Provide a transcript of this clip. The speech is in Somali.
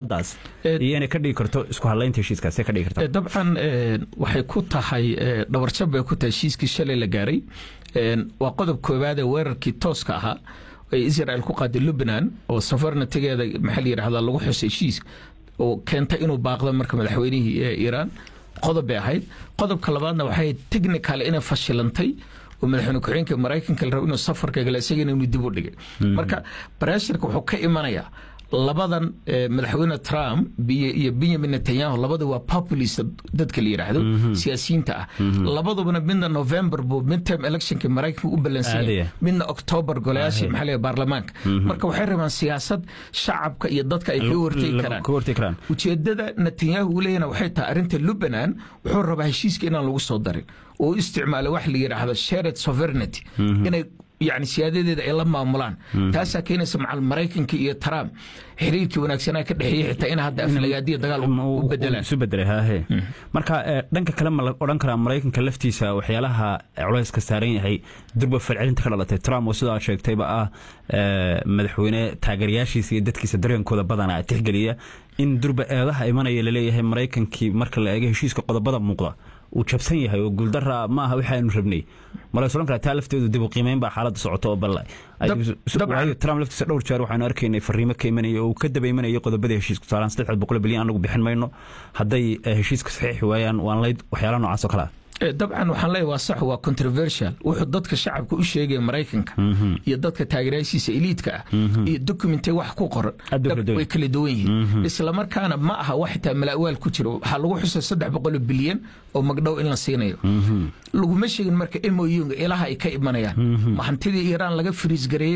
xaaladaas iyo inay ka dhigi karto isku hadlaynta heshiiskaas ka dhigi karta dabcan waxay ku tahay dhabarjab bay ku tahay heshiiskii shalay la gaaray waa qodob koowaad ee weerarkii tooska ahaa ee israel ku qaaday lubnan oo safarnatigeeda maxaa la yidhahdaa lagu xusay heshiiska oo keentay inuu baaqdo marka madaxweynihii iiraan qodob bay ahayd qodobka labaadna waxay technical inay fashilantay oo madaxweyne ku-xigeenka maraykanka la rabo inuu safarka gala isagana inuu dib u dhigay marka barashirka wuxuu ka imanayaa labadan madaxweyne trump iyo benyamin netanyahu labada waa populist dadka la yidhaahdo siyaasiyiinta ah labadubana midna november buu midterm electionka maraykanka u ballansanya midna october golayaasha maxaa leeyahay baarlamaanka marka waxay rabaan siyaasad shacabka iyo dadka ay kaga hortegi karaan ujeedada netanyahu uu leeyahna waxay tahay arrinta lubnan wuxuu rabaa heshiiska inaan lagu soo darin oo u isticmaalo wax la yidhaahdo shared sovereignty inay yani siyaadadeeda ay la maamulaan taasaa keenaysa macal maraykanka iyo trump xiriirkii wanaagsanaa ka dhexeeyey xitaa in hadda aflagaadiya dagaal u bedelaan isu bedelay haahe marka dhanka kale ma la odhan karaa maraykanka laftiisa waxyaalaha culayska saaran yahay durba falcelinta ka dhalatay trump oo sidaa sheegtayba ah madaxweyne taageerayaashiisa iyo dadkiisa dareenkooda badanaa tixgeliya in durba eedaha imanaya laleeyahay maraykankii marka la eego heshiiska qodobada muuqda uu jabsan yahay oo guuldara ma aha waxaanu rabnay mala is odhan karaa taa lafteedu dib u qiimeyn baa xaaladda socoto oo bal trump laftiisa dhowr jeer waxaanu arkaynay fariimo ka imanaya oo uu ka daba imanayay qodobada heshiiska tusaalaan saddex boqol bilyan anagu bixin mayno hadday heshiiska saxiixi waayaan waan layd waxyaalaha noocaas oo kale ah dabcan waxaan leeyahay waa sax waa controversial wuxuu dadka shacabka u sheegaya maraykanka iyo dadka taageerayaashiisa eliidka ah iyo documentay wax ku qoran way kala duwan yihiin islamarkaana ma aha wax xitaa mala'waal ku jiro waxaa lagu xusay saddex boqol bilyan oo magdhow in la siinayo laguma sheegin marka moyunga ilaha ay ka imanayaan ma hantidii iiraan laga firiis gareeyey